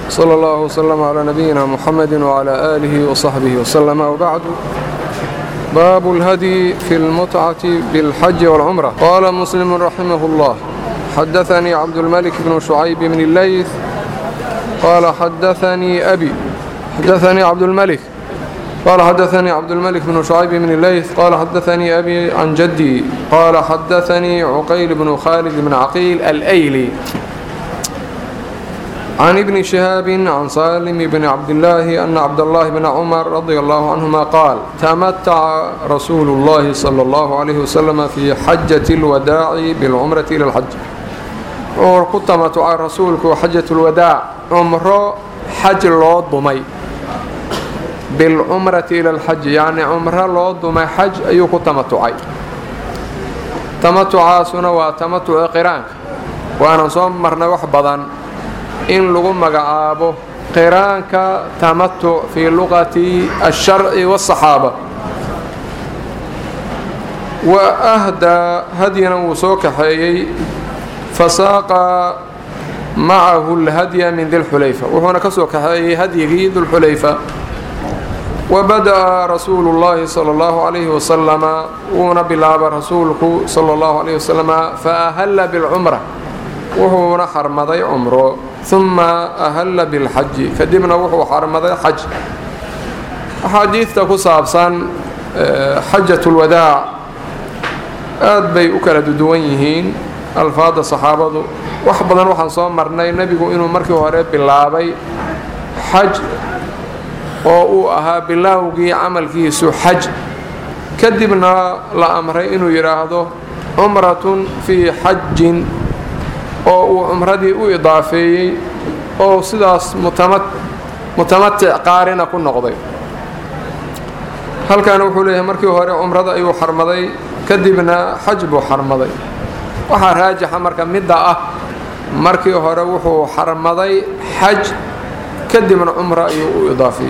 صلى الله وسلم على نبينا محمد وعلى آله وصحبه وسلم وبعد باب الهدي في المتعة بالحج والعمرة قال مسلم رحمه الله حدثني عبد الملك بن شعيب بن الليث قال حدثني أبي حدثني عبد الملك قال حدثني عبد الملك بن شعيب بن الليث قال حدثني أبي عن جدي قال حدثني عقيل بن خالد بن عقيل الأيلي عن ابن شهاب عن سالم بن عبد الله أن عبد الله بن عمر رضي الله عنهما قال تمتع رسول الله صلى الله عليه وسلم في حجة الوداع بالعمرة إلى الحج وكتمتع رسولك حجة الوداع عمره حج لو ضمي بالعمرة إلى الحج يعني عمره لو ضمي حج أيو كتمتعي تمتع سنة وتمتع قران وأنا صوم مرنا وحبضا in lagu magacaabo qiraanka tamatuc fii luqati الsharci والصaxaaba wa ahdaa hadyana wuu soo kaxeeyey fasaaqa macahu اlhadya min dilxulayfa wuxuuna ka soo kaxeeyey hadyigii dulxulayfa wabada'a rasuulu اllahi salى اllahu عalayhi wasalama wuuna bilaaba rasuulku salى اllahu عalayh wasalama faahalla biاlcumra wuxuuna xarmaday cumro uma ahalla bilxaji kadibna wuxuu xarmaday xaj axaadiidta ku saabsan xajat lwadaac aad bay u kala duwan yihiin alfaada saxaabadu wax badan waxaan soo marnay nebigu inuu markii hore bilaabay xaj oo uu ahaa bilaawgii camalkiisu xaj kadibna la amray inuu yidhaahdo cumratun fii xajin oo uu cumradii u idaafeeyey oo sidaas mutamatic qaarina ku noqday halkaana wuxuu leeyahay markii hore cumrada ayuu xarmaday kadibna xaj buu xarmaday waxaa raajixa marka midda ah markii hore wuxuu xarmaday xaj kadibna cumro ayuu u idaafeeyey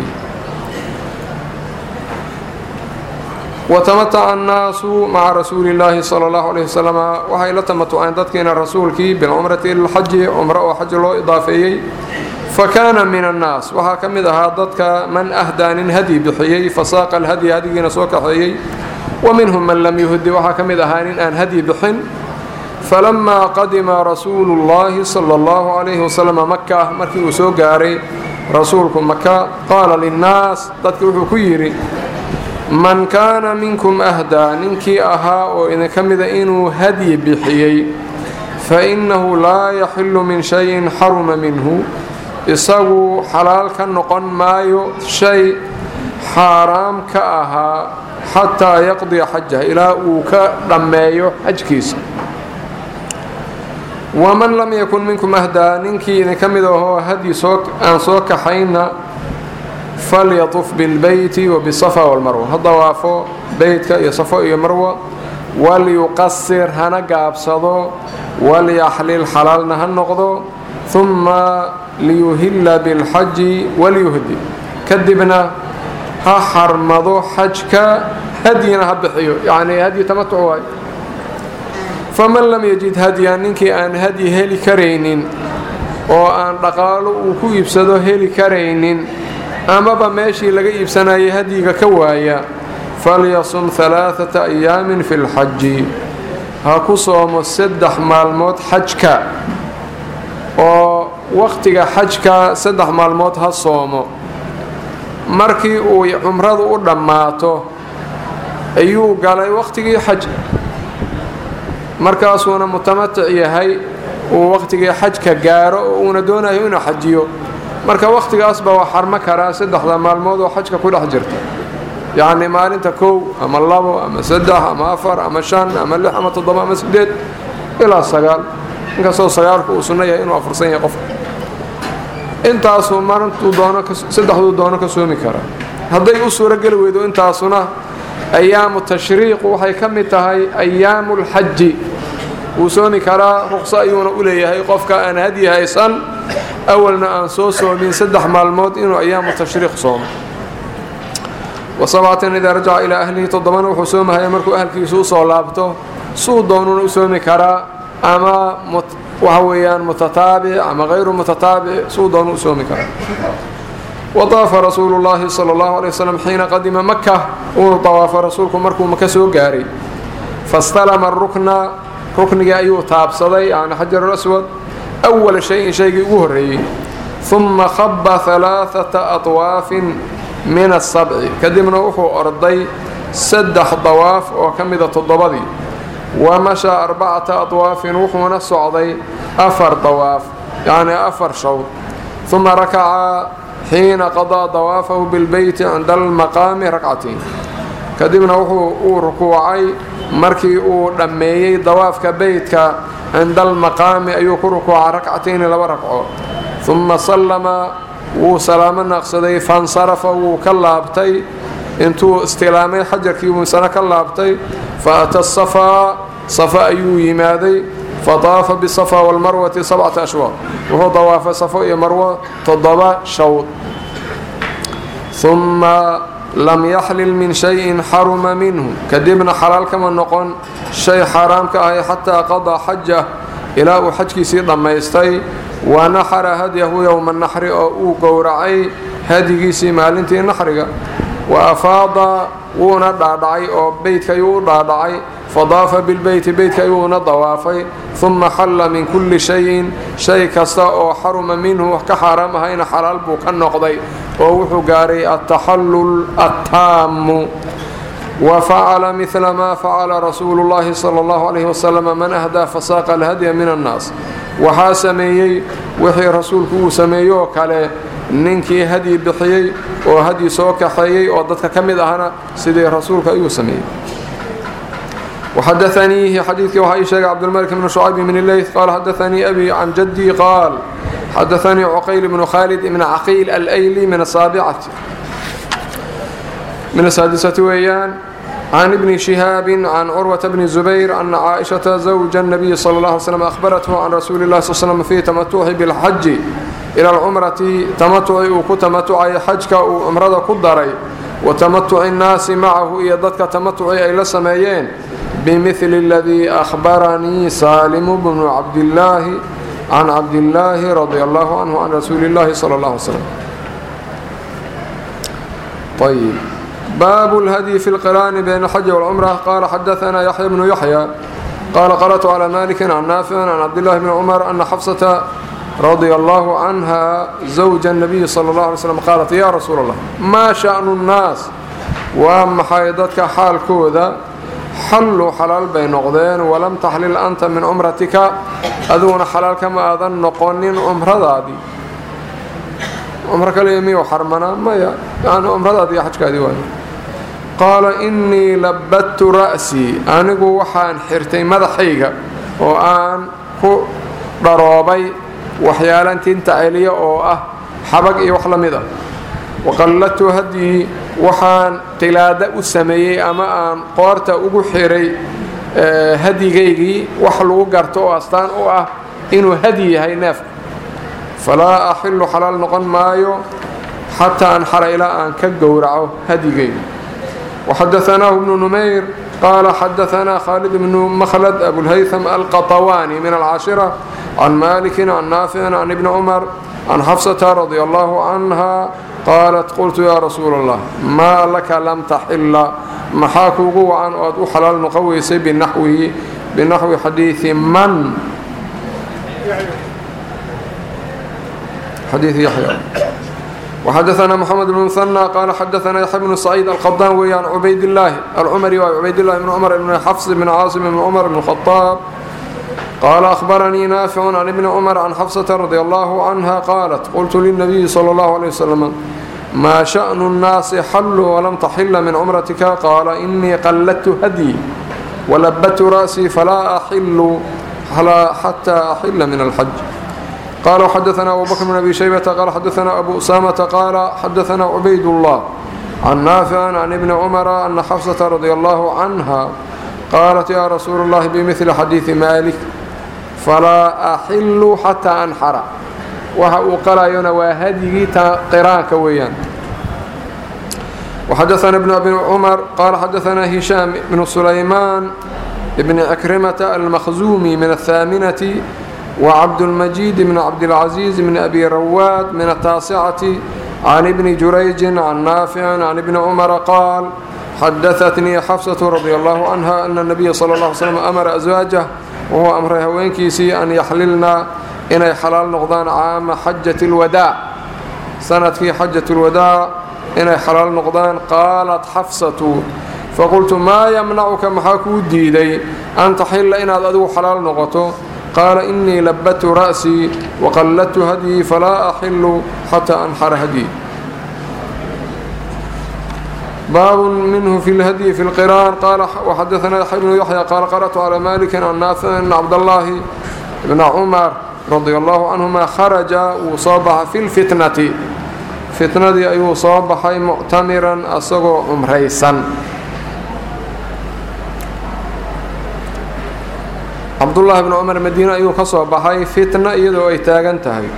watamataca annaasu maca rasuuli illaahi sala allahu alayh wasalam waxay la tamatuceen dadkiina rasuulkii bilcumrati ila lxaji cumro oo xaj loo idaafeeyey fa kaana min annaas waxaa ka mid ahaa dadka man ahdaa nin hadyi bixiyey fasaaqa alhadyi hadyigiina soo kaxeeyey wa minhum man lam yuhdi waxaa ka mid ahaa nin aan hadyi bixin falamaa qadima rasuulu llahi sala allahu calayhi wasalam maka markii uu soo gaaray rasuulku maka qaala linnaas dadki wuxuu ku yidhi man kaana minkum ahdaa ninkii ahaa oo idinka mida inuu hadyi bixiyey fa innahu laa yaxillu min shayin xaruma minhu isagu xalaal ka noqon maayo shay xaaraam ka ahaa xataa yaqdiya xajah ilaa uu ka dhammeeyo xajkiisa waman lam yakun minkum ahdaa ninkii idinka mid ahoo hadyi aan soo kaxayna falyatuf bilbeyti wabisafa walmarwa ha dawaafo beytka iyo safo iyo marwa walyuqasir hana gaabsado walyaxlil xalaalna ha noqdo humma liyuhilla bilxaji walyuhdi kadibna ha xarmado xajka hadyina ha bixiyo yacnii hadyi tamatuc waay faman lam yajid hadyan ninkii aan hadyi heli karaynin oo aan dhaqaalo uu ku iibsado heli karaynin amaba meeshii laga iibsanayay hadyiga ka waaya falyasum alaaata ayaamin fi lxaji ha ku soomo saddex maalmood xajka oo wakhtiga xajka saddex maalmood ha soomo markii uu cumradu u dhammaato ayuu galay wakhtigii xaj markaasuuna mutamatic yahay uu wakhtigii xajka gaaro oo uuna doonayo inuu xajiyo marka wakhtigaasba waa xarmo karaa saddexda maalmood oo xajka ku dhex jirta yacni maalinta kow ama labo ama saddex ama afar ama shan ama lix ama toddoba ama sideed ilaa sagaal inkastoo sagaalku uu sunno yahay inuu afursan yahay qofka intaasuu maalintuu doono saddexduu doono ka soomi karaa hadday u suuro geli weydo intaasuna ayaamu tashriiqu waxay ka mid tahay ayaamu lxaji wuu soomi karaa ruqso ayuuna u leeyahay qofka aan hadyi haysan awalna aan soo soomin saddex maalmood inuu ayaamu tashriiq soomo wasabcatan idaa rajaca ilaa ahlihi toddobana wuxuu soomahaya markuu ahalkiisu usoo laabto suu doonuna u soomi karaa ama waxa weeyaan mutataabic ama hayru mutataabic suu doon u soomi kara wadaafa rasuulu llaahi sala allahu alay wasalam xiina qadima maka uunu dawaafo rasuulku markuu maka soo gaaray fastalama rukna ruknigii ayuu taabsaday yani xajaru aswad awala shayin shaygii ugu horreeyey uma khaba halaaata atwaafin min asabci kadibna wuxuu orday saddex dawaaf oo ka mida toddobadii wa mashaa arbacata adwaafin wuxuuna socday afar dawaaf yacni afar shawd uma rakaca xiina qadaa dawaafahu bilbeyti cinda almaqaami rakcatiin kadibna wuxuu uu rukuucay markii uu dhammeeyey dawaafka beytka cinda almaqaami ayuu ku rukuucay rakcatayni laba ragco uma sallama wuu salaamo naaqsaday fansarafa wuu ka laabtay intuu istilaamay xajarkii muusana ka laabtay fa ata safaa safa ayuu yimaaday fataafa bisafa walmarwati sabcata ashwaaq wuxuu dawaafay safo iyo marwo toddoba shawd uma lam yaxlil min shayin xaruma minhu kadibna xalaal kama noqon shay xaaraam ka ahay xataa qadaa xajah ilaa uu xajkiisii dhammaystay wa naxara hadyahu yowma naxri oo uu gowracay hadyigiisii maalintii naxriga wa afaada wuuna dhaadhacay oo beytka ayuu u dhaadhacay fadaafa bilbeyti beytka ayuuna dawaafay uma xalla min kulli shayin shay kasta oo xaruma minhu wax ka xaaraam ahayna xalaal buu ka noqday oo wuxuu gaaray altaxallul attaamu wa facala midla maa facala rasuulu llahi sala allahu calayhi wasalam man ahdaa fasaaqa alhadya min annaas waxaa sameeyey wixii rasuulku uu sameeyo oo kale ninkii hadyi bixiyey oo hadyi soo kaxeeyey oo dadka ka mid ahna sidii rasuulka ayuu sameeyey وxadaثaniihi xadiidkii waxaa ii sheegay cabdulmalik bn شhucayb bn leyth qaal xadaثanii abi can jadii qaal xadaثanii cuqayl bnu khaalid ibn caqiil alayli min asaabicati min asaadisati weeyaan can ibni shihaabi can curwata bni zubayr ana caaئiشhaةa zawja الnabiyi salى اله علي slm ahbarathu can rasuuli اlah sl slm fii tamatuci biاlxaji ila alcumrati tamatuci uu ku tamatucay xajka uu cumrada ku daray wa tamatuci الnaasi macahu iyo dadka tamatuci ay la sameeyeen bimili اladii ahbaranii saalimu bnu cabdillaahi can cabdillaahi radi allahu canhu can rasuuli اllahi salى اllah alay slm ayb baabu اlhadyi fi اlqiraani bayn alxaji wاlcumra qaala xadaثana yaxya bnu yaxya qaala qarأtu calى maliki can naaficin can cabdillahi bni cumar ana xafsata radia allahu canha zawja الnabiyi salى اllah alay slm qaalat ya rasuul اllah maa shaأnu الnaas waa maxay dadka xaalkooda xalluu xalaal bay noqdeen walam taxlil anta min cumratika adiguna xalaal kama aadan noqonin cumradaadii cumro kaliya miyuu xarmanaa maya yani cumradaadii xajkaadii waay qaala innii labadtu ra'sii anigu waxaan xirtay madaxayga oo aan ku dharoobay waxyaalan tinta celiya oo ah xabag iyo wax la mid ah waqalladtu hadyii waxaan qilaada u sameeyey ama aan qoorta ugu xiray hadyigaygii wax lagu garto oo astaan u ah inuu hadyi yahay neefka falaa axilu xalaal noqon maayo xataa anxara ilaa aan ka gowraco hadyigayga waxadaanaahu bnu numayr qaala xadaanaa khaalid bnu makhlad abulhaytham alqatawaani min alcaashira can malikin can naaficin can ibni cumar can xafsata radia allahu canha qaalat qultu yaa rasuula allah maa laka lam taxila maxaa kuugu wacan oo aad u xalaal noqon weysay binaxwihi binaxwi xadiii man xadiii yaxya وxadaثna mxamed bn mثنى qaala xadaثna yaxya bnu saciid alqadaan weeye can cubaydillaahi alcumari waa cubaydillahi bn cumar bn xafs bn caasim bn cumar bn khطaab qaala ahbaranii naaficu can ibni cumar can xafsata radi allahu canha qaalat qultu lilnabiyi salى اllahu عalيه waslm maa shaأnu الnaasi xalluu walam taxila min cumratika qaala inii qalladtu hadyi walabadtu ra'sii falaa axilu xataa axila min alxaj qala وxadaثna abu bakr bn abi shaybata qala xadaثna abu usamata qaala xadaثna cubayd اllah can naafici can ibni cumara ana xafsata radi allahu canha qaalat ya rasuula اllahi bimili xadiiثi malik falaa axilu xataa anxara waxa uu qalayona waa hadyigii qiraanka weeyaan وxadaثna بن abi cmar qala xadaثna hishaam bn sulaymaan bn cikrimata almakhzumi min الhaaminati وcبدالمجيد بن cبدالعزيز بن أbي rwاd من التاaسcة عن بن جurayج عن نافع عن بن cمر qاaل xadaثتnii xفصة رضي الله عنها أن النبي صلى الله عليه وسلم أmر أزواaجه wuxuu amray haweenkiisii an yaxlilna inay xalaal noqdaan caama xajaة الwadاع sanadkii xajaة الwadاع inay xalaal noqdaan qaalat xafsaةu faqultu maa ymnacuka maxaa kuu diiday an taxila inaad adigu xalaal noqoto qaala inii labadtu ra'sii waqalladtu hadyii falaa axilu xataa anxara hadyii baabun minhu fi lhadyi fi lqiraan qaala waxadaanaa yaxya bnu yaxya qaala qara'tu calaa malikin can naafici bn cabdallaahi bna cumar radia allahu canhuma kharaja wuu soo baxay fi lfitnati fitnadii ayuu soo baxay muctamiran asagoo cumraysan cabdullaahi bnu cumar madiine ayuu ka soo baxay fitna iyadoo ay taagan tahay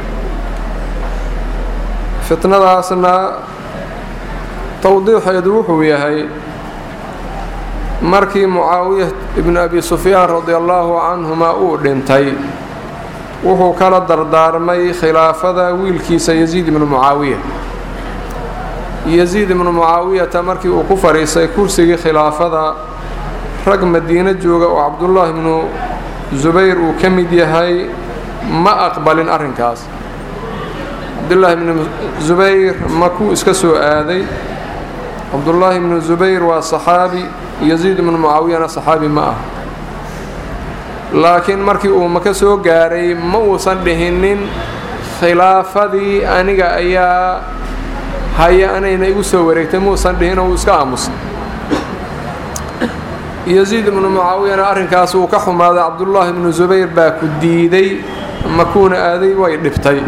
fitnadaasna towdiixeedu wuxuu yahay markii mucaawiya ibnu abi sufyaan radi allaahu canhuma uu dhintay wuxuu kala dardaarmay khilaafada wiilkiisa yasiid ibnu mucaawiya yasiid ibnu mucaawiyata markii uu ku fadhiistay kursigii khilaafada rag madiino jooga oo cabdullaahi ibnu zubayr uu ka mid yahay ma aqbalin arrinkaas cabdullaahi ibnu zubayr makuu iska soo aaday cabdullaahi ibnu zubayr waa saxaabi yasiid ibnu mucaawiyana saxaabi ma ah laakiin markii uu maka soo gaaray ma uusan dhihinin khilaafadii aniga ayaa haya anayna igu soo wareegtay mauusan dhihin oo uu iska aamusay yasiid ibnu mucaawiyana arrinkaas uu ka xumaaday cabdullaahi ibnu zubayr baa ku diiday makuuna aaday way dhibtay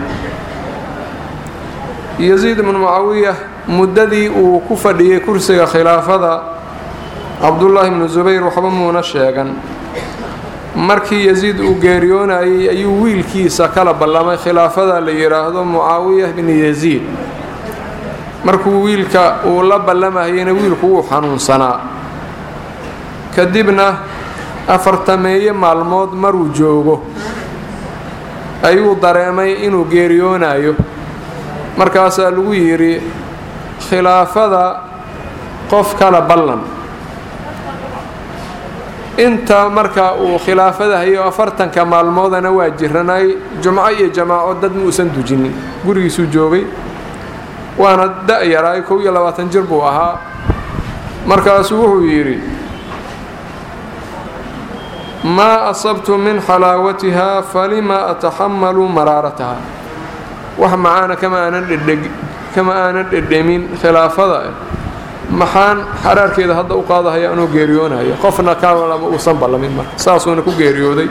yasiid ibnu mucaawiya muddadii uu ku fadhiyey kursiga khilaafada cabdullaahi ibnu zubayr waxba muuna sheegan markii yasiid uu geeriyoonayay ayuu wiilkiisa kala ballamay khilaafada la yidhaahdo mucaawiya bni yasiid markuu wiilka uu la ballamayayna wiilku wuu xanuunsanaa kadibna afartameeye maalmood maruu joogo ayuu dareemay inuu geeriyoonayo markaasaa lagu yidhi khilaafada qof kala ballan inta marka uu khilaafada hayo afartanka maalmoodana waa jiranay jumco iyo jamaaco dad muusan dujinin gurigiisuu joogay waana da-yaraay kow iyo labaatan jir buu ahaa markaasuu wuxuu yidhi maa asabtu min xalaawatiha falima ataxamalu maraarataha wax macaana kama aanan dhedhemin khilaafada maxaan xaraarkeeda hadda u qaadahaya anuu geeriyoonayo qofna kalama uusan ballamin marka saasuuna ku geeriyooday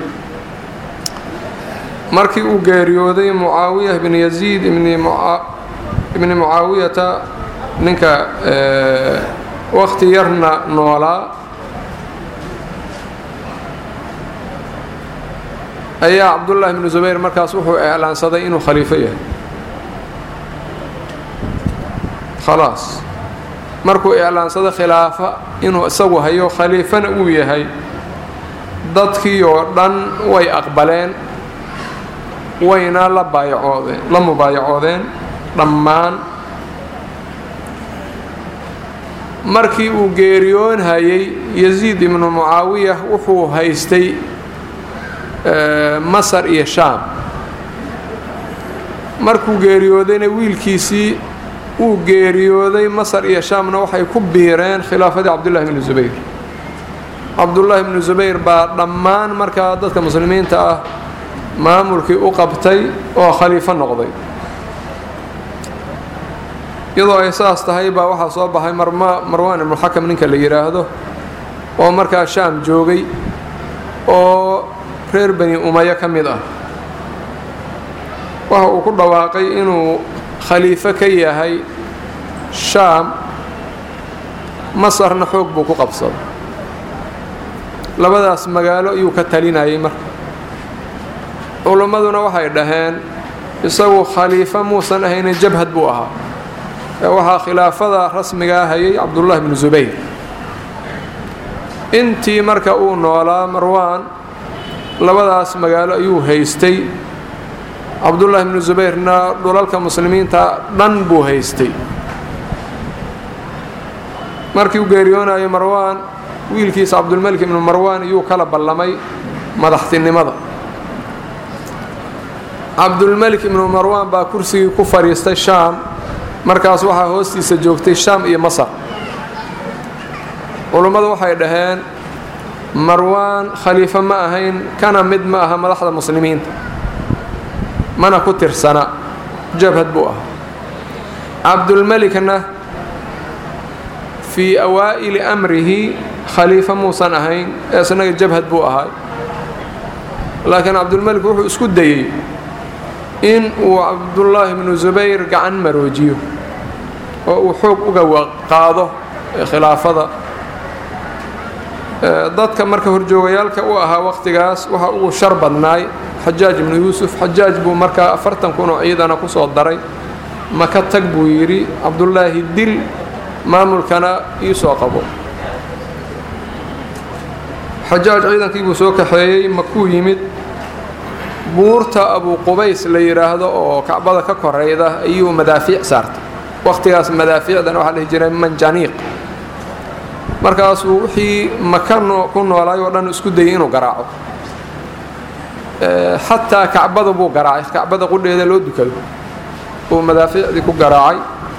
markii uu geeriyooday mucaawiya bni yasiid ibni mucaawiyata ninka waqti yarna noolaa ayaa cabdullaahi bnu zubayr markaas wuxuu iclaansaday inuu khaliifo yahay khalaas markuu iclaansaday khilaafa inuu isagu hayo khaliifana uu yahay dadkii oo dhan way aqbaleen wayna la baayacoodeen la mubaayacoodeen dhammaan markii uu geeriyoonhayay yasiid ibnu mucaawiya wuxuu haystay masar iyo shaam markuu geeriyoodayna wiilkiisii uu geeriyooday masar iyo shaamna waxay ku biireen khilaafadii cabdullahi bnu zubayr cabdullaahi bnu zubayr baa dhammaan markaa dadka muslimiinta ah maamulkii u qabtay oo khaliifo noqday iyadoo ay saas tahay baa waxaa soo baxay marwaan ibnuxakam ninka la yidhaahdo oo markaa shaam joogay oo reer bani umayo ka mid ah waxa uu ku dhawaaqay inuu khaliifo ka yahay shaam masarna xoog buu ku qabsaday labadaas magaalo ayuu ka talinayay marka culimmaduna waxay dhaheen isagu khaliifo muusan ahaynin jabhad buu ahaa ee waxaa khilaafada rasmigaa hayay cabdullaahi bnu zubayr intii marka uu noolaa marwaan labadaas magaalo ayuu haystay cabdullaahi bnu zubayrna dhulalka muslimiinta dhan buu haystay markii uu geeriyoonayo marwaan wiilkiisa cabdulmelik ibnu marwaan iyuu kala ballamay madaxtinimada cabdulmelik ibnu marwaan baa kursigii ku fadhiistay shaam markaas waxaa hoostiisa joogtay shaam iyo masar culummadu waxay dhaheen marwaan khaliifo ma ahayn kana mid ma aha madaxda muslimiinta mana ku tirsana jabhad buu ahaa cabdulmelikna fii awaa'ili amrihi khaliifo muusan ahayn ee isnaga jabhad buu ahaa laakiin cabdulmelik wuxuu isku dayey in uu cabdullaahi bnu zubayr gacan maroojiyo oo uu xoog uga qaado khilaafada dadka marka horjoogayaalka u ahaa waqtigaas waxaa ugu shar badnaay xajaaj ibnu yuusuf xajaaj buu markaa afartan kun oo ciidana ku soo daray maka tag buu yidhi cabdullaahi dil maamulkana ii soo qabo xajaaj ciidankii buu soo kaxeeyey makuu yimid buurta abu qubays la yidhaahdo oo kacbada ka korayda ayuu madaafiic saartay waqtigaas madaafiicdana waxaa dhihi jiray manjaniiq markaasuu wixii maka ku noolaay oo dhan isku dayay inuu garaaco xataa kacbada buu garaacay kacbada qudheeda loo dukado uu madaafiicdii ku garaacay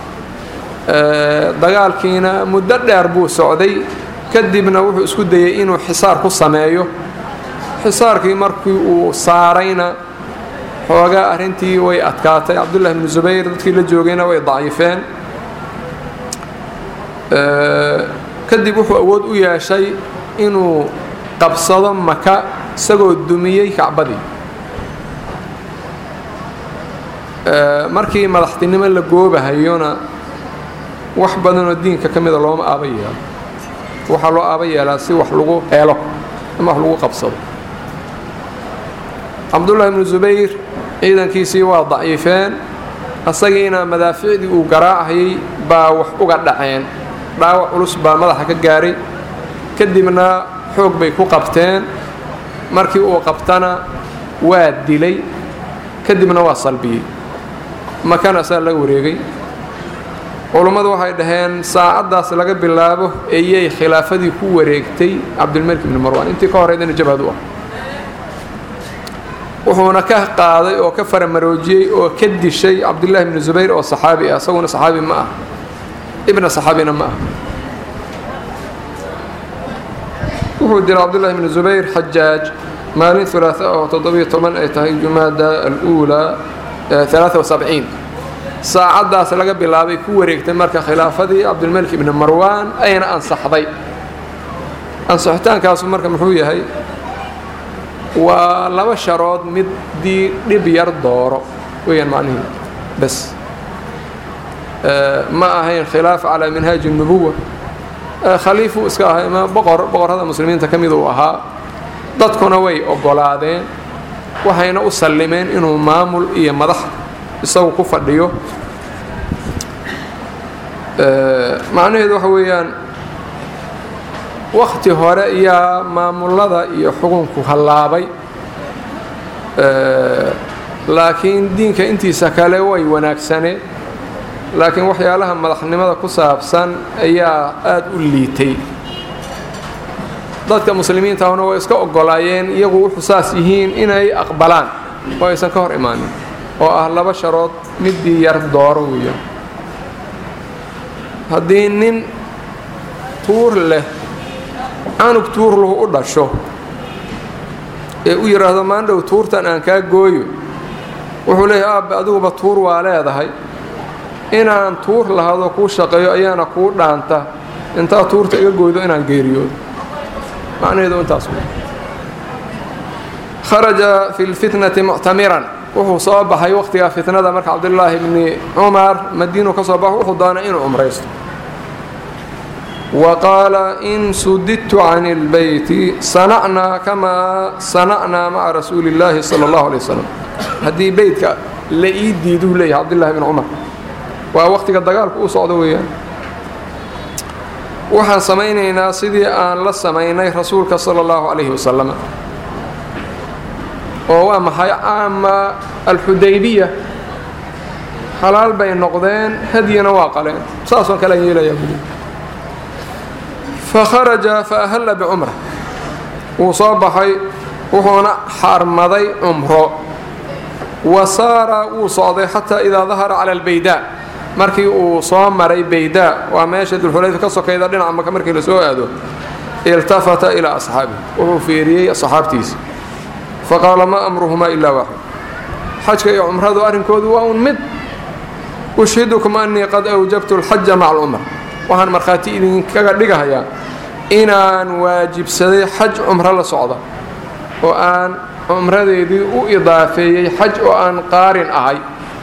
dagaalkiina muddo dheer buu socday kadibna wuxuu isku dayey inuu xisaar ku sameeyo xisaarkii markii uu saarayna xoogaa arrintii way adkaatay cabdullahi bnu zubayr dadkii la joogayna way daciifeen kadib wuxuu awood u yeeshay inuu qabsado maka isagoo dumiyey kacbadii markii madaxtinimo la goobahayona wax badanoo diinka ka mida looma aaba yeelo waxaa loo aaba yeelaa si wax lagu helo ama wax lagu qabsado cabdullaahi bnu zubayr ciidankiisii waa daciifeen asagiina madaaficdii uu garaacayay baa wax uga dhaceen dhaawac culus baa madaxa ka gaaray kadibna xoog bay ku qabteen markii uu qabtana waa dilay kadibna waa salbiyey makana saa laga wareegay culummadu waxay dhaheen saacaddaas laga bilaabo ayay khilaafadii ku wareegtay cabdilmalik ibni marwaan intii ka horeydana jabhad u ah wuxuuna ka qaaday oo ka faramaroojiyey oo ka dishay cabdullaahi bni zubayr oo saxaabi ah isaguna saxaabi ma ah ibna saxaabina ma ah wuxuu dilay cabdullahi bni zubayr xajaaj maalin ulaaa oo toddobiyo toban ay tahay jumaada aluulaa alaaa wasabciin saacaddaas laga bilaabay ku wareegtay marka khilaafadii cabdilmalik ibni marwaan ayna ansaxday ansaxitaankaasu marka muxuu yahay waa laba sharood middii dhib yar dooro weyaan macnihii bas ma ahayn khilaaf calaa minhaaji الnubuwa khaliifuu iska ahay ma boqor boqorrada muslimiinta ka mid uu ahaa dadkuna way oggolaadeen waxayna u sallimeen inuu maamul iyo madax isagu ku fadhiyo macnaheedu waxa weeyaan wakti hore yaa maamulada iyo xukunku hallaabay laakiin diinka intiisa kale way wanaagsaneen laakiin waxyaalaha madaxnimada ku saabsan ayaa aada u liitay dadka muslimiintahuna way iska oggolaayeen iyagu wuxuu saas yihiin inay aqbalaan oo aysan ka hor imaanin oo ah laba sharood middii yar dooro weeya haddii nin tuur leh canug tuurluhu u dhasho ee u yidhaahdo maandhow tuurtan aan kaa gooyo wuxuu leeyahay aabbe adiguba tuur waa leedahay inaan tuur lahado kuu shaqeeyo ayaana kuu dhaanta intaa tuurta iga gooydo inaan geeriyoodo macnaheedu intaas kharaja fi lfitnati muctamiran wuxuu soo baxay wakhtigaa fitnada marka cabdulaahi bni cumar madiinu ka soo baxo wuxuu doonay inuu cumraysto wa qaala in sudidtu can اlbeyti sanacnaa kamaa sanacnaa maca rasuuli اllaahi salى اllahu alay wasalam haddii beytka la ii diiduu leeyahay cabdullahi bni cumar waa wakhtiga dagaalku u socdo weeyaan waxaan samaynaynaa sidii aan la samaynay rasuulka sala allahu calayhi wasalam oo waa maxay caama alxudaybiya xalaal bay noqdeen hadyina waa qaleen saasoo kale aan yeelayaa buli fakharaja fa ahalla bicumra wuu soo baxay wuxuuna xaarmaday cumro wa saara wuu socday xataa idaa dahara cala albaydaa markii uu soo maray baydaa waa meesha dulxulayfa ka sokayda dhinaca maka markii la soo aado iltafata ilaa asxaabi wuxuu fiiriyey asxaabtiisa faqaala maa amruhumaa ilaa waaxid xajka iyo cumradu arrinkoodu waa un mid ushhidukum annii qad awjabtu alxaja maca alcumra waxaan markhaati idinkaga dhigahayaa inaan waajibsaday xaj cumro la socda oo aan cumradeedii u idaafeeyey xaj oo aan qaarin ahay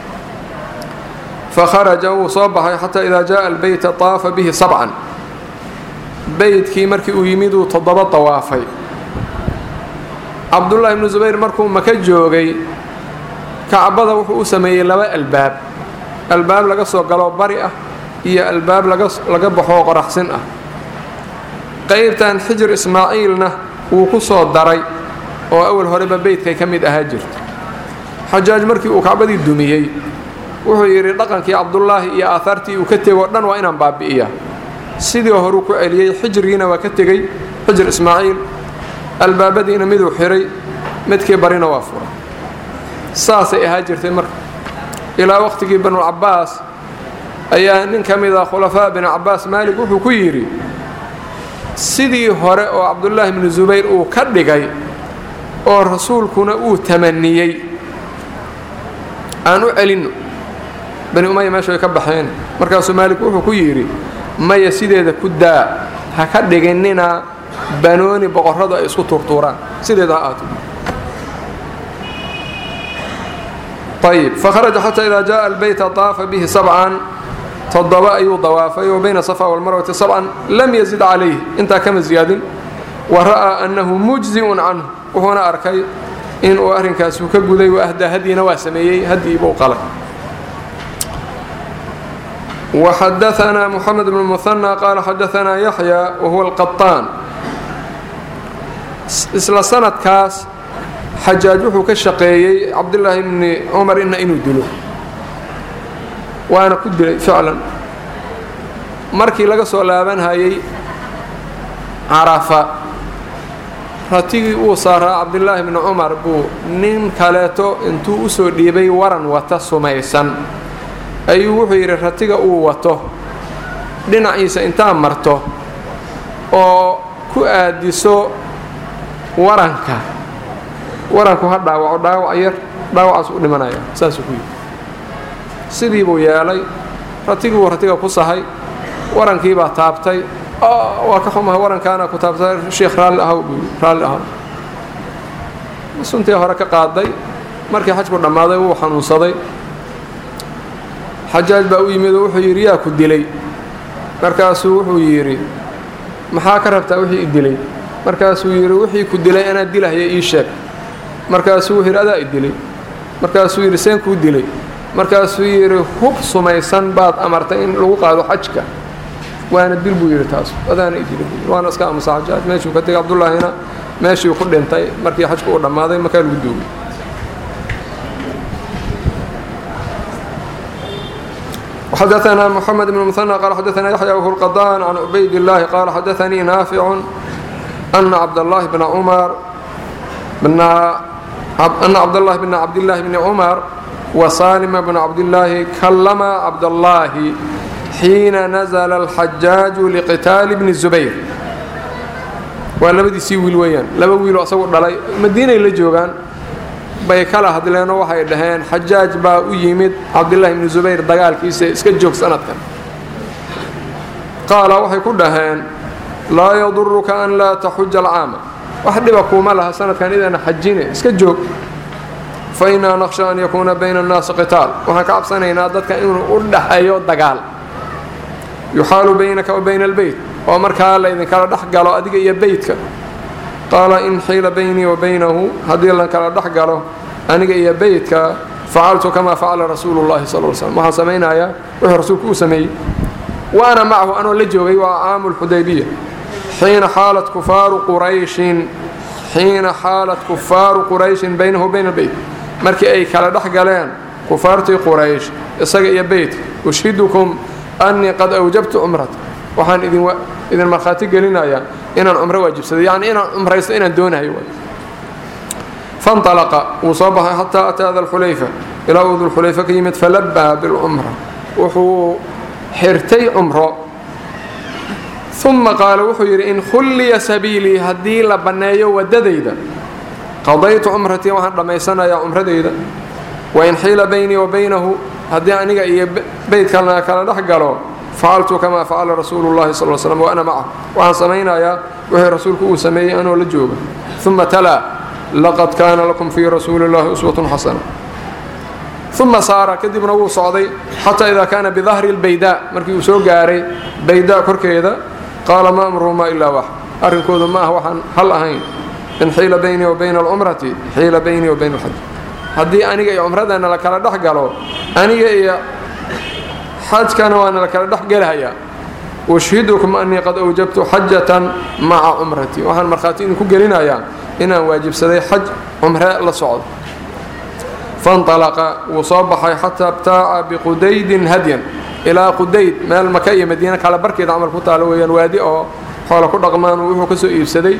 fakharaja wuu soo baxay xataa idaa jaءa albeyta طaafa bihi sabcan beydkii markii uu yimid uu toddoba dawaafay cabdullaahi ibnu zubayr markuu maka joogay kacbada wuxuu u sameeyey laba albaab albaab laga soo galo bari ah iyo albaab laga baxoo qoraxsin ah qaybtan xijir ismaaciilna wuu ku soo daray oo awal horeba beydkay ka mid ahaa jirto xajaaj markii uu kacbadii dumiyey wuxuu yidhi dhaqankii cabdullaahi iyo aahaartii uu ka tegoo dhan waa inaan baabi'iyaa sidii horuu ku celiyey xijrigiina waa ka tegey xijir ismaaciil albaabadiina miduu xiray midkii barina waa furay saasay ahaa jirtay marka ilaa waqhtigii banulcabaas ayaa nin ka mid ah khulafaa binu cabaas maalik wuxuu ku yidhi sidii hore oo cabdullaahi bnu subayr uu ka dhigay oo rasuulkuna uu tamaniyey aan u celinno bani umaya meesha way ka baxeen markaasuu maalik wuxuu ku yidhi maya sideeda ku daa ha ka dhiginina banooni boqorradu ay isku tuurtuuraan sideeda ha aato ayib fakharaja xataa idaa jaءa albeyta طaafa bihi sabcan toddoba ayuu dawaafay wa bayna safa walmarwati sabcan lam yazid calayh intaa kama ziyaadin wa ra'aa annahu mujzi'un canhu wuxuuna arkay inuu arrinkaasuu ka guday wa ahdaa hadyina waa sameeyey haddii buu qalay وxadaثna mحamed بن مثنى qaala xadaثna yaحyى wahuwa الqaطaan isla sanadkaas xajaaj wuxuu ka shaqeeyey cabdالlaahi bni cumar ina inuu dilo waana ku dilay ficlan markii laga soo laabanhayay carafa ratigii uu saaraa cabdالlaahi bni cumar buu nin kaleeto intuu usoo dhiibay waran wata sumaysan ayuu wuxuu yidhi ratiga uu wato dhinaciisa intaa marto oo ku aadiso waranka waranku ha dhaawaco dhaawac yar dhaawacaas u dhimanaya saasuu ku yidhi sidii buu yeelay ratigii buu ratiga ku sahay warankiibaa taabtay waa ka xumaha warankaana ku taabtay sheikh raalli ahaw buu raalli ahaw suntii hore ka qaaday markii xajku dhammaaday wuu xanuunsaday xajaaj baa u yimid oo wuxuu yidhi yaa ku dilay markaasuu wuxuu yidhi maxaa ka rabtaa wixii i dilay markaasuu yidhi wixii ku dilay anaa dilahaya ii sheeg markaasuu wuxuu yidhi adaa i dilay markaasuu yidhi seen kuu dilay markaasuu yidhi hub sumaysan baad amartay in lagu qaado xajka waana dil buu yidhi taas adaana i dilay buu waana iska aamusa xajaaj meeshuu ka tegay cabdullaahina meeshii ku dhintay markii xajku uu dhammaaday markaa lagu duugay xadaثna mحamed بن مثنى qال xadaثna yaحyى whu الqضاn عan cubayd الlahi qala xadaثnii naafic أna cabdالlahi bna cmar أna cabdالlahi bna cabdالlahi bni cmar وsalma bna cabdالlahi kalama cabdالlahi xiina nazla الxajaaج liqitaali bni الزubayr waa labadiisii wiil weeyaan laba wiiloo asagu dhalay madiinay la joogaan bay kala hadleenoo waxay dhaheen xajaaj baa u yimid cabdillaahi ibni subayr dagaalkiisa iska joog sanadkan qaala waxay ku dhaheen laa yaduruka an laa taxuja alcaama wax dhiba kuuma laha sanadkan idaana xajine iska joog fa innaa naqsha an yakuuna bayna annaasi qitaal waxaan ka cabsanaynaa dadka inuu u dhaxeeyo dagaal yuxaalu baynaka wa bayna albeyt oo markaa laydinkala dhex galo adiga iyo beytka qaala in xiila baynii wa baynahu haddii la kala dhex galo aniga iyo beytka facaltu kamaa facala rasuulu llahi sal l slm waxaan samaynayaa wuxuu rasuulku uu sameeyey wa ana macahu anoo la joogay waa caamu lxudaybiya xiina xaalat kufaaru qurayshin xiina xaalat kufaaru qurayshin baynahu bayna albeyt markii ay kala dhex galeen kufaartii quraysh isaga iyo beytka ushhidukum annii qad awjabtu cumrata waxaan idin markhaati gelinayaa inaan cumro waajibsaday yacni inaan cumraysto inaan doonahay fanalaqa wuu soo baxay xataa ataa dalxulayfa ilaa uu dulxulayfa ka yimid falabaa bilcumra wuxuu xirtay cumro uma qaala wuxuu yidhi in khulliya sabiilii haddii la banneeyo waddadayda qadaytu cumratii waxaan dhammaysanayaa cumradayda wain xiila baynii wa baynahu haddii aniga iyo beydkalna kala dhex galo facaltu kamaa facala rasuulu llahi sal slm wa ana macah waxaan samaynayaa wixii rasuulku uu sameeyey anoo la jooga uma talaa laqad kaana lakum fii rasuuli اllahi uswatun xasana uma saara kadibna wuu socday xataa idaa kaana bidahri اlbaydaa markii uu soo gaaray baydaa korkeeda qaala ma amruhumaa ilaa wax arrinkoodu ma ah waxaan hal ahayn in xiila baynii wa bayna alcumrati xiila baynii wa bayna alxaj haddii aniga iyo cumradana la kala dhex galo aniga iyo xajkana waana la kala dhex gelahayaa ushhidukum annii qad awjabtu xajatan maca cumratii waxaan markhaati idinku gelinayaa inaan waajibsaday xaj cumre la socdo fanalaqa wuu soo baxay xataa btaaca biqudaydin hadyan ilaa qudayd meel maka iyo madiina kala barkeeda camal ku taalo weeyaan waadi oo xoola ku dhaqmaan wuxuu ka soo iibsaday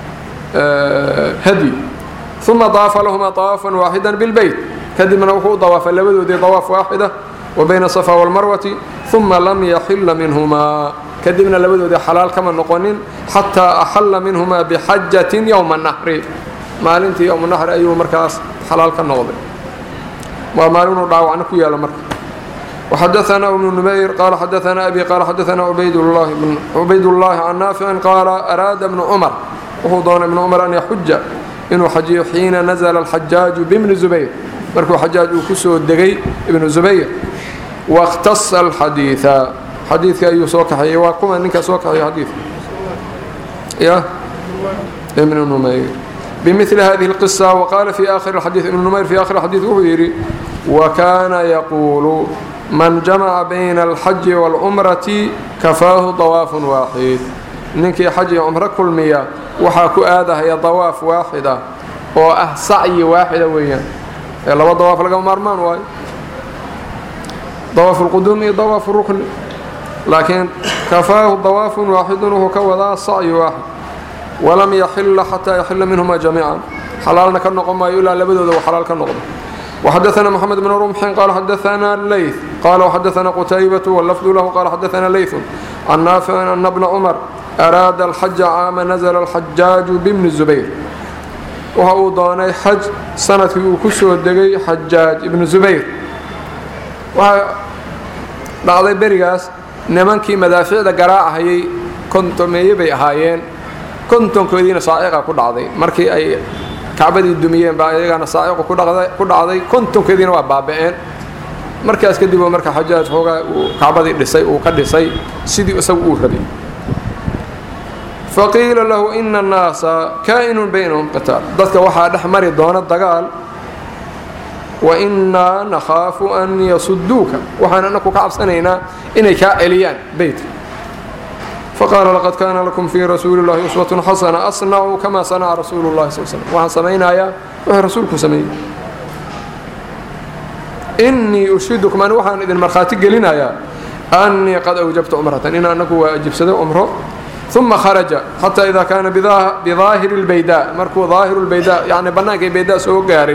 hadyi uma daafa lahumaa dawaafan waaxidan bilbeyt kadibna wuxuu u dawaafay labadoodii dawaaf waaxida wa bayna safa walmarwati uma lam yaxila minhumaa kadibna labadoodii xalaal kama noqonin xataa axalla minhumaa bixajatin yowma nahri maalintii yowma nahri ayuu markaas xalaal ka noqday waa maalinuu dhaawacna ku yaalo marka وxadaثna بن نmayr qala xadaثna أbي qala xadaثna cubayd الlahi can naafici qaala araada بnu cmar wuxuu doonay ibnu cmar an yaxuja inuu xajiyo xiina nazla الxajaaju bibni zubayr markuu xajaaj uu kusoo degay ibnu zubayr واkhtaصa الxadiiثa xadiidka ayuu soo kaxeeyey waa kuma ninka soo kaxeeya xadiidka ya ibnu numayr bmili hadihi الqصة وqala fi akhir اxadiiث ibnu numayr fi akhir xadiiث wuxuu yidhi وkana yaquulu man jamaca bayna alxaji wاlcumrati kafaahu dawaafun waaxid ninkii xaj iyo cumro kulmiya waxaa ku aadahaya dawaaf waaxida oo ah sacyi waaxida weeyaan ee laba dawaaf lagama maarmaan waayo dawaafu lquduum iyo dawaafu rukni laakiin kafaahu dawaafun waaxidun wuxuu ka wadaa sacyi waaxid walam yaxila xataa yaxila minhuma jamiican xalaalna ka noqon maayo ilaa labadooda uu xalaal ka noqdo وxadثna mحamed بن رمxin qala xadaثna leyث qala وxadaثna qتaybaة wاlafd lahu qala xadaثna leyث can naafici ana bna cmar araada الxaja caama nazla الxajaaجu bibni zubayr waxa uu doonay xaj sanadkii uu ku soo degay xajaaj ibnu zubayr waxaa dhacday berigaas nimankii madaaficda garaacahayay kontomeeye bay ahaayeen kontonkoodiina saaciqa ku dhacday markii ay kacbadii dumiyeen baa iyagana saaciqu ku dhacday kontonkeediina waa baaba'een markaas kadib marka xajaaj xoogaa uu kacbadii dhisay uu ka dhisay sidii isagu uu rabay faqiila lahu ina annaasa kaa'inun baynahum qitaal dadka waxaa dhex mari doona dagaal wa innaa nakhaafu an yasuduuka waxaan anaku ka cabsanaynaa inay kaa celiyaan beytka faqaala laqad kaana lakum fii rasuuli llahi uswatun xasana asnacuu kama sanaca rasuulu llahi sal slm waxaan samaynayaa wuxuu rasuulku sameeyey innii ushidukum ani waxaan idin markhaati gelinayaa annii qad awjabtu cumratan in anagu waa ajibsaday cumro uma kharaja xataa idaa kaana bidaahiri اlbaydaa markuu daahiru lbaydaa yani bannaankay baydaa soo gaaray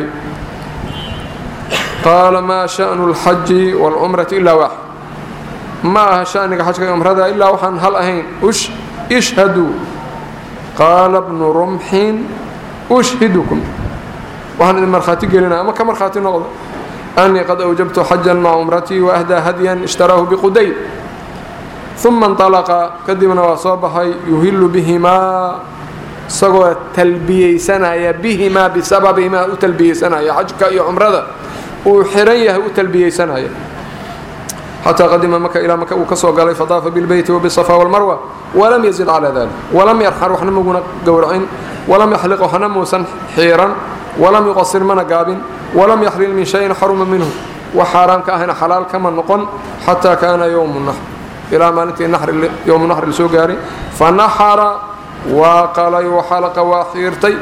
qaala maa sha'nu اlxaji wاlcumrati ilaa waaxid ma aha shaniga xajka iyo cumrada ilaa waxaan hal ahayn ishhaduu qaala bnu rumxin ushhidukum waxaan idin markhaati gelinaya ama ka markhaati noqda annii qad awjabtu xajan maca cumratii waahdaa hadyan ishtaraahu biqudayd uma inطalaqa kadibna waa soo baxay yuhilu bihimaa isagoo talbiyeysanaya bihimaa bisababihimaa u talbiyeysanaya xajka iyo cumrada uu xiran yahay u talbiyeysanaya xataa qadima maka ilaa maka uu ka soo galay fadaafa bilbeyti wbisafa wاlmarwa walam yazid calaa dalik walam yarxar waxna maguna gowracin walam yaxliq waxna muusan xiiran walam yuqasir mana gaabin walam yaxlil min shayin xaruma minhu wax xaaraam ka ahayna xalaal kama noqon xataa kaana ywmu naxr ilaa maalintii yowmu naxri lasoo gaaray fanaxara waa qalay waxalaqa waa xiirtay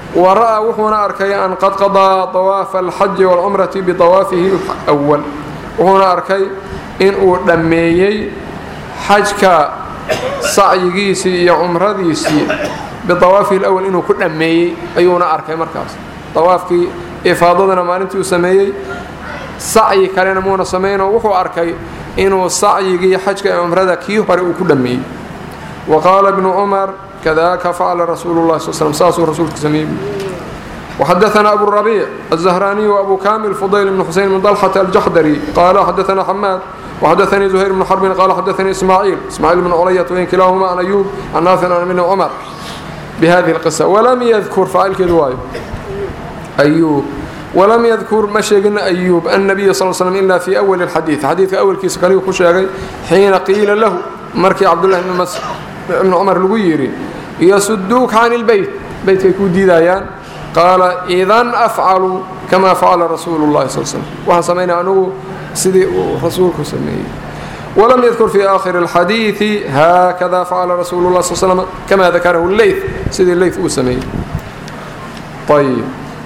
wa ra'aa wuxuuna arkay an qad qadaa dawaafa alxaji waalcumrati bidawaafihi lwal wuxuuna arkay inuu dhammeeyey xajka sacyigiisii iyo cumradiisii bidawaafihi lwal inuu ku dhammeeyey ayuuna arkay markaas dawaafkii ifaadadana maalintii uu sameeyey sacyi kalena muuna samaynoo wuxuu arkay inuu sacyigii xajka ee cumrada kii hore uu ku dhammeeyey wa qaala ibnu cumar kadaka facala rasuulu llahi sal slm saasuu rasuulku sameeyey وxadaثna abu الربيع الزهراني وأbu كامل فضyل بن حuسين بن طلحة الجحdري qال xadaثna حmاad وxadaثnii زهير بن حرب qال xadaثnii إسmاعيل إسmاعيل بن clyة وyn kilahma عن أyوب عن ناaفع عن بن cمر بhذه القصة وlm ydkr faacilkeedu waayo أyوب وlm ydkur ma sheegin أyوب النبي صل سلم إلا في أول الxadيiث xadiidka awlkiisa kaligu ku sheegay xiina qiila lahu markii cabdاللahi بن cمر lagu yidhi ysuduuk can الbeyt beytkay kuu diidayaan qaala idan afcalu kama facala rasuulu اllahi sal slm waxaan samaynaya anugu sidii uu rasuulku sameeyey walam yadkur fi aakhiri اlxadiiثi haakada facala rasuulu lah sl slm kama dakarahu leyt sidii leyt uu sameeyey ayb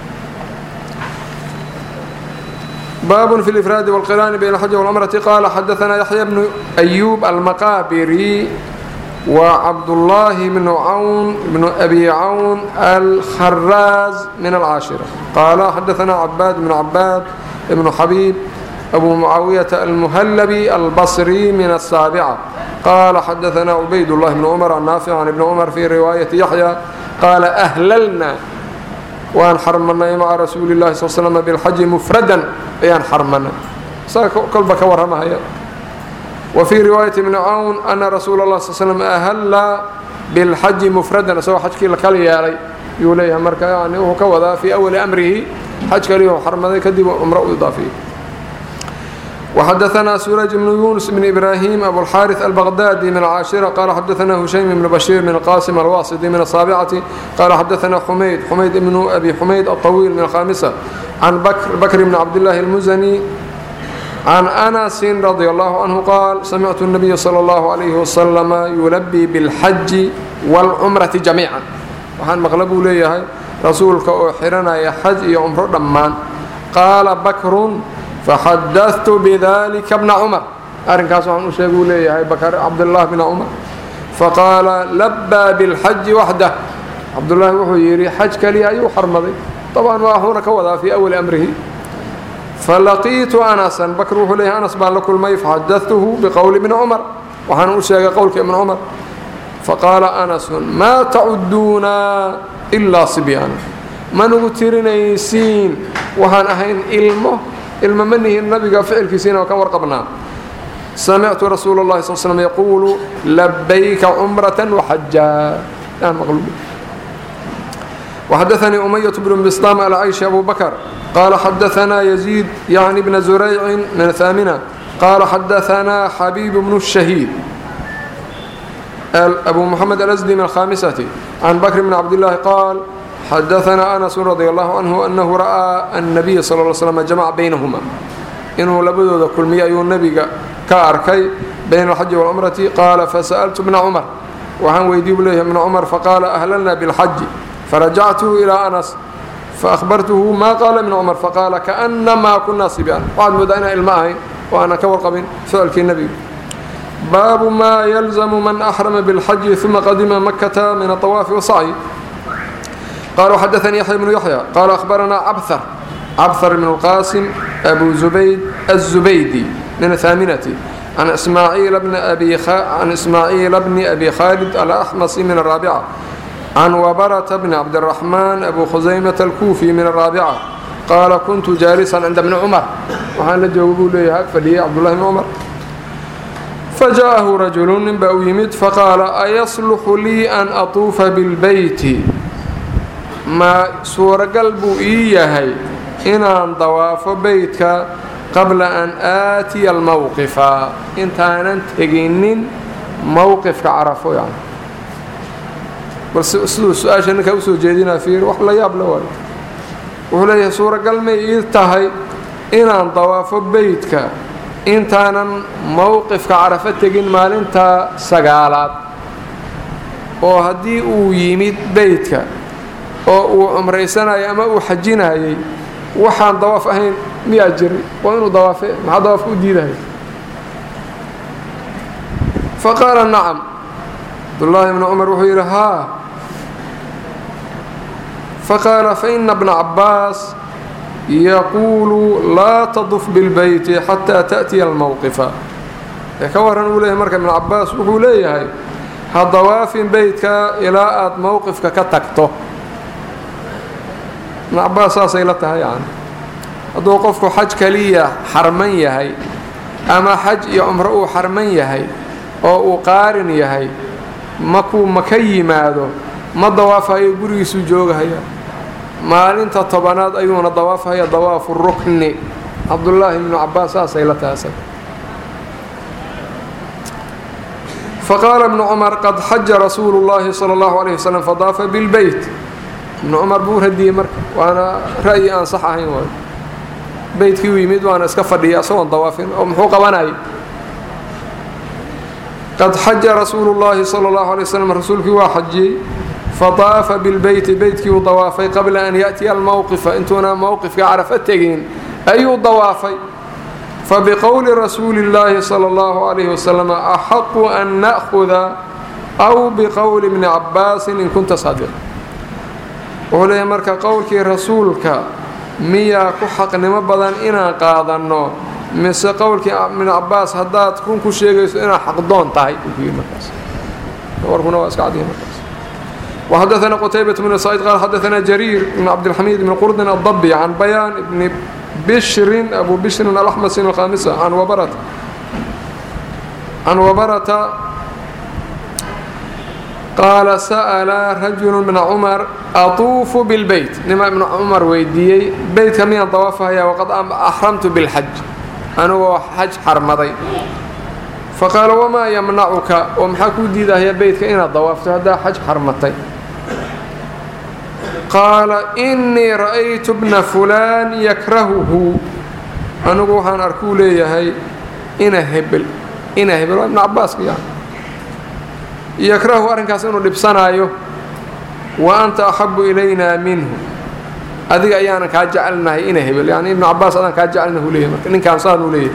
baab fi اlifraadi wاlqiraani bayn اlxaji wاlcumrati qaala xadaثna yaxya bnu أyuub almaqaabiri وcبد الله بن عون بن أbي عون الخراز من العاشرة قال xدثنا عباad بن عباad بن حبيب أبو معاوية المهلبي البصري من السابعة قال xدثنا عبيد الله بن عمر النافع عن بن عمر في رواية يحيى قال أهللنا waan xarmanay mعa رasuuل اللhi صل سلم بالxج مفردا ayaan xarmanay kolba ka waramahaya وفي رواية بن عون أن رsuuل الله صل سلم أhla بالxaji مفrada isagoo xajkii la kala yeelay yuu leeyahay marka yani wuxuu ka wadaa fii أwli أmrihi xaj kaliyu xarmaday kadib cumro u idaafiyey وxadaثna سuرج بن يuنس بن إبراهيم أبوالxاrث البغدادي من العاشرة قال xadaثna هuشaيم بن بشير من القاسم الواصدي من الصاaبعة قال xadaثna حمayd حمayd بن أbي حمayd الطويل من الخامسة عن بكر بن عبدالله المزني عن أنس رضي الله عنه قال سمعت النبي صلى الله عليه وسلم يلبي بالxج والcمرة جميعا waxaan maqla buu leeyahay rasuulka oo xiranaya xaj iyo cumro dhammaan qaala bakru faxadaثtu bdlika bna cmar arrinkaas waxaan u sheeg uu leeyahay bakr cabdالlah bn cmar faqaala labaa bاlxaji waxdah cabdالlahi wuxuu yidhi xaj kaliya ayuu xarmaday طabcan waxuuna ka wadaa fii أwli أmrihi falaqiitu anasan bakr wuxuu leeyahay anas baan la kulmay faxadatuhu biqowli bni cumar waxaana u sheegay qowlka ibni cumar faqaala anasun maa tacuduuna ilaa sibyaana manugu tirinaysiin waxaan ahayn ilmo ilmo ma nihin nabiga ficilkiisiina oo ka warqabnaa samictu rasuul اllahi sal slm yaquulu labayka cumrata waxajaa وxadaثnii أمyة بن بsطام العyشhi أbو bكر qال xadaثna يزيد yعن بن زuريع من الثامنة qال xadaثna xبيب بن الشhهيد أbو محمد الأزدي من الخامسة عن بكر بن عبد الله قال xadaثna أنس رضي الله عنه أنه رأى النبي صلى اه علي سلم جمع بينهma inuu labadooda kulmiyey ayuu nebiga ka arkay byn الxaji والcمرaةi qaala faسألت بن cمر waxaan weydiy bu leeyahy بن cمر faqاala أهللna بالxaji فرجعته إلى أنس فأخبرته ما قال بن عمر فقال كأنما كنا صبيان waxaad moodaa inaan ilmo ahayn oo aanan ka warqabin ficilkii nebiga baabu ma يلزم man أحرم بالxج ثuma qadima مكة min الطواaف والsعي qال xدثني يحيى بن يحيى qال أخبرنا cبثر cبثر بن القاسم أبو زبيد الزبيدي من الثامنة عن إسماعيل بن أبي, خ... عن إسماعيل بن أبي خالد الأحمصي من الرابعة عن وبرة بن عبد الرحمن أبو خزيمة الكوفي من الرابعة قال كنت جالسا عند ابن عمر waxaan la jooga buu leeyahay fadhiyey cabdullahi bn cumar فجاءه رجل nin baa u yimid faqaala أيصلح lii أn أطuufa بالbeyti ma suuragal buu ii yahay inaan dawaafo beytka qabla an aatiya almowqifa intaanan teginin mowqifka carafo yani bal siduu su-aasha ninkaa usoo jeedinaa fiir wax la yaab la waayo wuxuu leeyahay suuragal may ii tahay inaan dawaafo beytka intaanan mowqifka carafo tegin maalinta sagaalaad oo haddii uu yimid beytka oo uu cumraysanayay ama uu xajinayay waxaan dawaaf ahayn miyaa jiri waa inuu dawaafe maxaa dawaafka u diidaya faqaala nacam cabdullaahi bnu cumar wuxuu yidhi haa faqaala faina bna cabbaas yaquulu laa taduf bilbeyti xataa ta'tiya almowqifa ee ka waran uu leeyahay marka ibnu cabbaas wuxuu leeyahay ha dawaafin beytka ilaa aada mowqifka ka tagto ibnu cabbaas saasay la tahay yani hadduu qofku xaj kaliya xarman yahay ama xaj iyo cumro uu xarman yahay oo uu qaarin yahay makuu maka yimaado ma dawaafayo gurigiisuu joogahaya maalinta tobanaad ayuuna dawaafhaya dawaafu rukni cabdullaahi ibnu cabbaas saasay la taasay faqaala ibnu cumar qad xaja rasuulu llaahi sala allahu calayh wasalam fadaafa bilbeyt ibnu cumar buu radiyey marka waana ra'yi aan sax ahayn waay beytkii u yimid waana iska fadhiya isagoon dawaafin oo muxuu qabanayay qad xaja rasuulu llaahi sala allahu alay wasalam rasuulkii waa xajiyey fadaafa bilbeyti beytkii uu dawaafay qabla an ya'tiya almowqifa intuuna mowqifka carafa tegin ayuu dawaafay fabiqowli rasuuli llaahi sala allahu calayhi wasalam axaqu an na'huda aw biqowli bni cabbaasin in kunta saadiq wuxuu leeyahy marka qowlkii rasuulka miyaa ku xaqnimo badan inaan qaadanno mise qowlkii ibn cabbaas haddaad run ku sheegayso inaad xaqdoon tahay warkuna waa iska cadiya markaas وxadaثna qتaybaة بن سعيid qال xadaثna جرير بن cabdالxamid بن qurdin الضبي عan bayaan بn bشhri أbu bشhri الأxmس الkhاmسة عan wabarata qaala sa'la rajul بn cmar aطuufu bاlbeyt nima ibn cumar weydiiyey beytka miyaan dawaafahaya waqad أxramtu bاlxaj anigoo xaj xarmaday faqaala wamaa yamnacuka oo maxaa kuu diidahaya beytka inaad dawaafto haddaa xaj xarmatay qaala innii ra'aytu bna fulaan yakrahuhu anigu waxaan arkuu leeyahay ina hebel ina hebel waa ibnu cabaaska yani yakrahu arrinkaas inuu dhibsanaayo wa anta axabu ilaynaa minhu adiga ayaanan kaa jecelnahay ina hebel yani ibnu cabaas adaan kaa jecelnahu leeyahay marka ninkaan saanuu leeyahay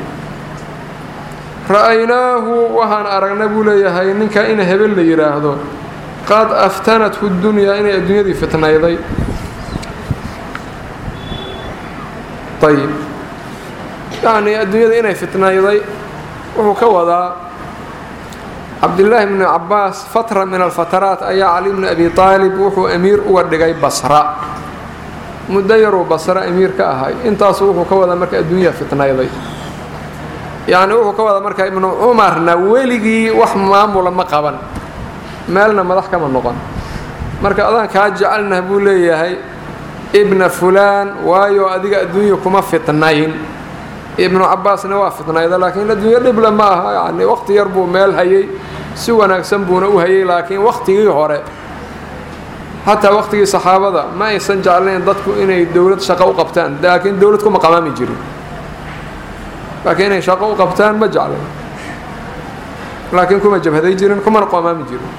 ra'aynaahu waxaan aragna buu leeyahay ninka ina hebel la yidhaahdo qad aftanathu dunyaa inay adduunyadii fitnayday ayib yacnii adduunyada inay fitnayday wuxuu ka wadaa cabdillaahi bnu cabbaas fatra min alfataraat ayaa cali bnu abi aalib wuxuu amiir uga dhigay basra muddo yaruu basra amiir ka ahay intaasu wuxuu ka wadaa marka adduunya fitnayday yacni wuxuu ka wadaa marka ibnu cumarna weligii wax maamula ma qaban meelna madax kama noqon marka adaan kaa jecelnah buu leeyahay ibna fulaan waayo adiga adduunya kuma fitnayn ibnu cabbaasna waa fitnayda laakiin adduunyo dhible ma aha yani waqti yar buu meel hayay si wanaagsan buuna u hayay laakiin waqtigii hore xataa waqtigii saxaabada ma aysan jeclayn dadku inay dowlad shaqo u qabtaan laakiin dowlad kuma qamaami jirin laakiin inay shaqo u qabtaan ma jeclayn laakiin kuma jabhaday jirin kumana qamaami jirin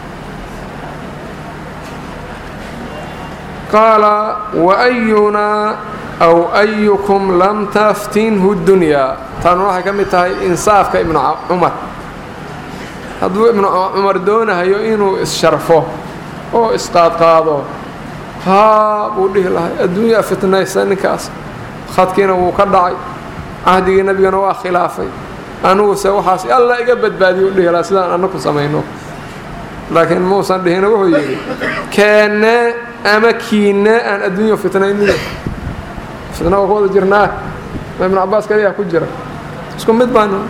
qaala waayunaa aw ayukum lam taftinhu dunyaa taanu waxay ka mid tahay insaafka ibnu cumar hadduu ibnu cumar doonahayo inuu is-sharfo oo isqaadqaado haa buu dhihi lahay adduunyaa fitnaysa ninkaas khadkiina wuu ka dhacay cahdigii nebigana waa khilaafay aniguse waxaas alla iga badbaadiyo u dhihi laha sidaan annaku samayno laakiin muusan dhihina wuxuu yidhi keenne ama kiinne aan adduunya fitnayniyo fitna waa ku wada jirnaa ma ibnu cabbaas kaliyaa ku jira isku mid baanu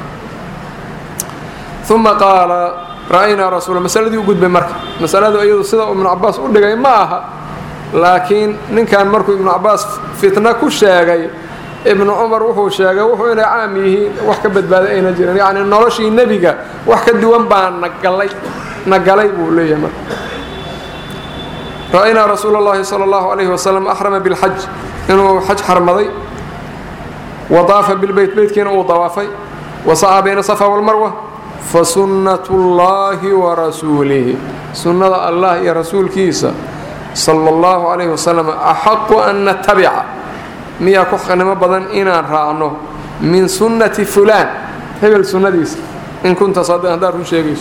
uma qaala ra'aynaa rasuula masaladii u gudbay marka masaladu iyadu sida uu ibnu cabbaas u dhigay ma aha laakiin ninkan markuu ibnu cabbaas fitna ku sheegay ibnu cumar wuxuu sheegay wuxuu inay caam yihiin wax ka badbaaday ayna jirin yacni noloshii nebiga wax ka duwan baa nagalay nagalay buu leeyahay marka ra'aynaa rasuula اllahi salى اllahu عalayhi wasalam axrama bilxaj inuu xaj xarmaday wa daafa bilbeyt beytkiina uu dawaafay wa sacaa bayna safa walmarwa fasunnat اllahi wa rasuulihi sunnada allah iyo rasuulkiisa sala allahu calayhi wasalam axaqu an natabica miyaa ku xaqnimo badan inaan raacno min sunnati fulaan hebel sunnadiisa in kunta saadiqan haddaad run sheegayso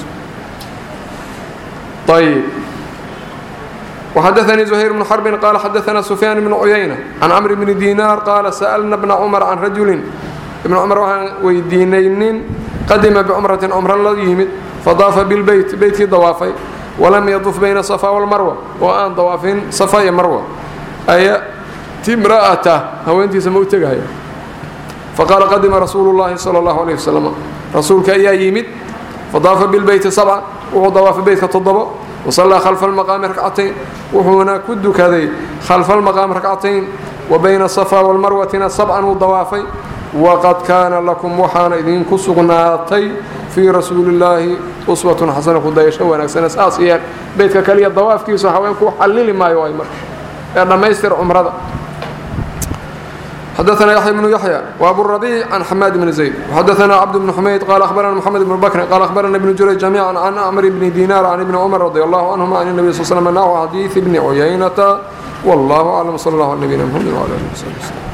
ayb وxdثnي زهير بن حرب qال xdثna سفyان بن عyynة عن cمر بن ديناr qاala سألna بن cمر عن rajuli بن cمر waxaan weydiinay nin qadima bcمرaةi cمro la yimid fadaafa bاlbeyt beytkii dawaafay walam yطuf bayna صفا والmarوة oo aan dawaafin صفا iyo marوة ayati امrأaة haweentiisa ma u tegaya faqaala qadima rasuul الlahi slى الlaه عليه وsلم rasuulka ayaa yimid fadaafa bاlbeyti سبca wuxuu dawaafay beytka toddobo وصلىa خلف المقام ركcتين wuxuuna ku dukaday خلف المقام ركcتين وبyna الصفا والmarوaةina سبعا uu dawaafay وqad kaana laكم waxaana idinku sugnaatay fii rasuuli الlaahi uswaة xasana kudayasho wanaagsane saas yeel beytka kaliya dawaafkiisu haweenku xallili maayo ay marka ee dhammaystir cumrada xdثna يحيى بن يحيى وأbو الربيع عن حماد بن زيد وxdثna cبد بن حميد qال أخبرna محمد بن بكر qال أخبرna بن جurيج جميعا عن أمر بن دينار عن بن عمر رضي الله عنهما عن النبي صلى اه عليه وسلم نحو حديث بن عيينة والله أعلم صلى الله على نبينا محمد وعلى آله وصحبه وسلم